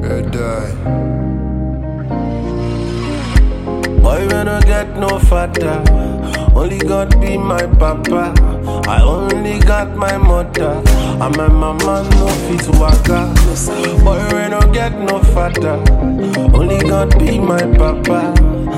You die. Boy, we no get no father. Only God be my papa. I only got my mother. And my mama no fit waka. Boy, we no get no father. Only God be my papa.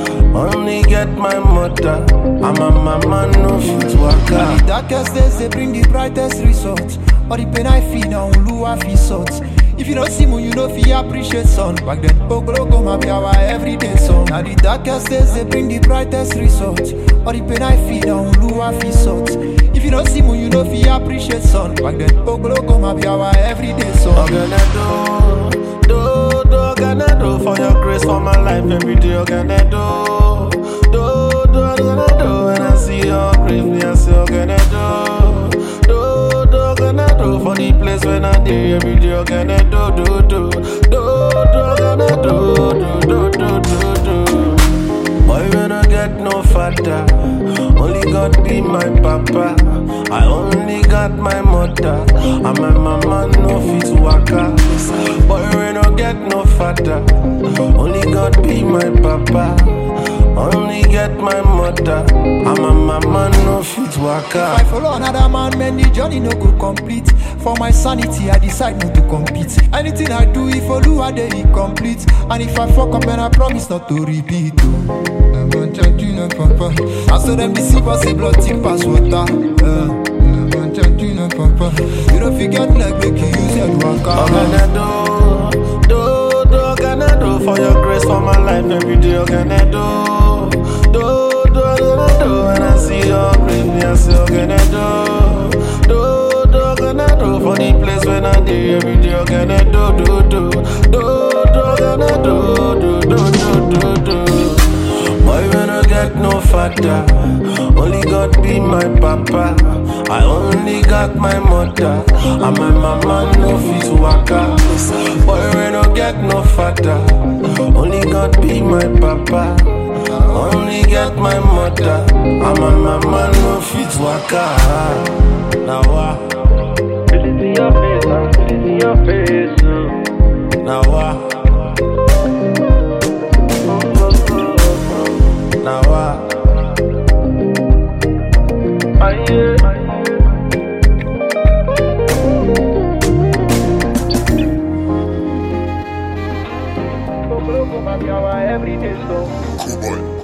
Only get my mother. And my mama no fit The waka. darkest days they bring the brightest results. All the pain I feel now, Lua feel salt. If you don't see me, you know fi appreciate sun. Back then, Oglogo ma be our everyday song. Now the darkest days they bring the brightest results. All the pain I feel now, Lua feel salt. If you don't see me, you know fi appreciate sun. Back then, Oglogo ma be our everyday song. Ogana do, do, do, Ogana do for your grace for my life every day. Ogana do, do, do, Ogana do. When I see your grace, me I say Ogana do, do, do, Ogana do for the place when I day every day. Ogana do, do, do, do, do, Ogana do, do, do, do, do, do. Boy, we no get no father. Only God be my papa. I only got my mother. And my mama no fit waka. Boy, we no get no father. Only God be my papa. Only get my mother. And my mama no fit If I waka. follow another man, man, the journey no go complete. For my sanity, I decide not to compete. Anything I do, if I do, I dey incomplete. And if I fuck up, then I promise not to repeat. Oh. Never judge you, no papa. I saw them deceive us, say blood tip pass water. Uh, never judge you, no papa. You don't forget like make you use your waka. Ogana do, do, do, Ogana do for your grace for my life every day. Ogana do, do, do, Ogana do. When I see your grace, me I say Ogana do, do, do, Ogana do for the place when I day every day. Ogana do, do, do, do, do, Ogana do, do, do, do, do, do. Boy, we no get no father. Only God be my papa. I only got my mother. And my mama no fit waka. Boy, we no get no father. Only God be my papa. Only get my mother. And my mama no fit waka. Now what? Feel it in your face, I feel it in your face. uh. Now what? Now what? Ah, yeah. Oglogo ma be our everyday song. Cool boy.